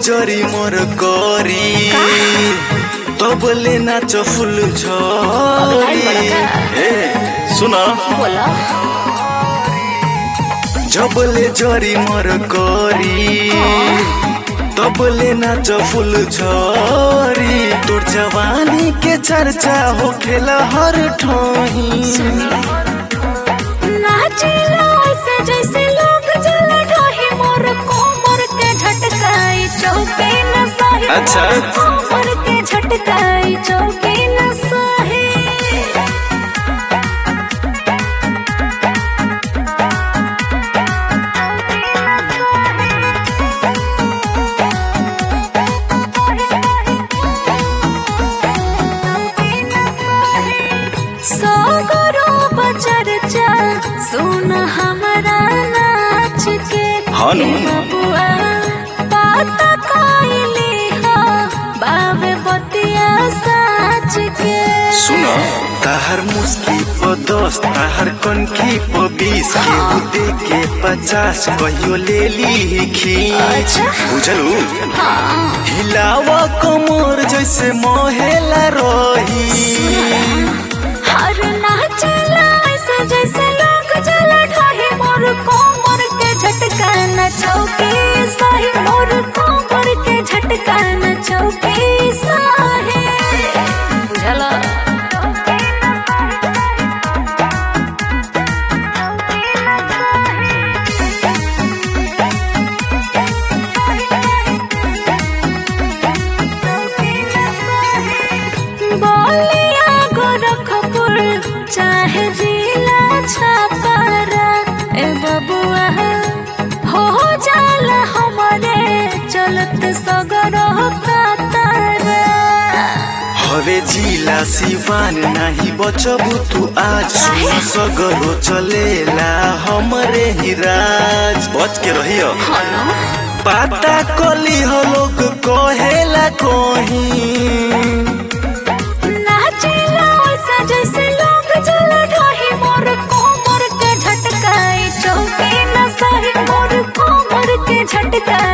जरी मोर करी तबले नाच फुल झरी ए सुन बोला जबले जरी मोर करी तबले नाच फुल झरी तोर जवानी के चर्चा हो खेला हर ठही नाचिला ऐसे जैसे लोग जल ढाही मोर कोमर के झटकाई चौके न सही अच्छा। मोर कोमर के झटकाई चौके न सही सगरो बचरचा सुन हमारा नाच के हनु। हे बबुआ बात कइली हो बावे बतिया साच के सुन ताहर मुस्की प दस ताहर कनखी प बीस केहू दे के पचास कहियो ले ली खींच अच्छा। बुझलू हाँ हिलावा कमर जैसे मोहेला रही हर नाचला ऐसे जैसे लोग जल ढाही मोर कोमर के झटका न चौके सही मोर कोमर के झटका न चौके सही बुझला बोलिया गोरखपुर चाहे जिला छापारा ए बबुआ हो जाला हमरे चलत सगर कातारा हवे जिला सिवान नाही बचबू तू आज सुन सगरो चलेला हमरे ही राज बच के रहियो पाता कली हो लोग कहेला कहीं नाचिला ऐसा जैसे लोग जल ढाही मोर कोमर के झटकाई चौके न सही मोर कोमर के झटकाई